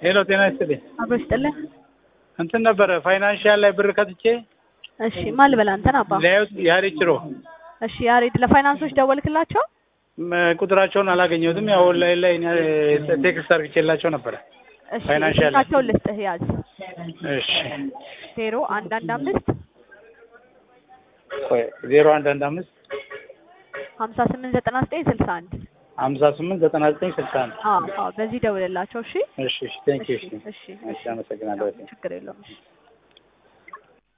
ሄሎ ጤና ይስጥልኝ። አብሮ ይስጥልን። እንትን ነበረ ፋይናንሻል ላይ ብር ከትቼ እሺ ማን ልበላ አንተን አባ? ሊያዩት ያሬ ችሮ እሺ ያሬድ ለፋይናንሶች ደወልክላቸው? ም- ቁጥራቸውን አላገኘሁትም። ያው ኦንላይን ላይ እኔ ቴክስት አድርጌላቸው ነበረ። እሺ ፋይናንሻል ላይ። ስልካቸውን ልስጥህ ያዝ። እሺ ዜሮ አንድ አንድ አምስት ቆይ ዜሮ አንድ አንድ አምስት ሀምሳ ስምንት ዘጠና ዘጠኝ ስልሳ አንድ ሀምሳ ስምንት ዘጠና ዘጠኝ ስልሳ አንድ አዎ አዎ በዚህ ደውልላቸው። እሺ እሺ እሺ ቴንክ ዩ እሺ እሺ እሺ አመሰግናለሁ። ችግር የለውም። እሺ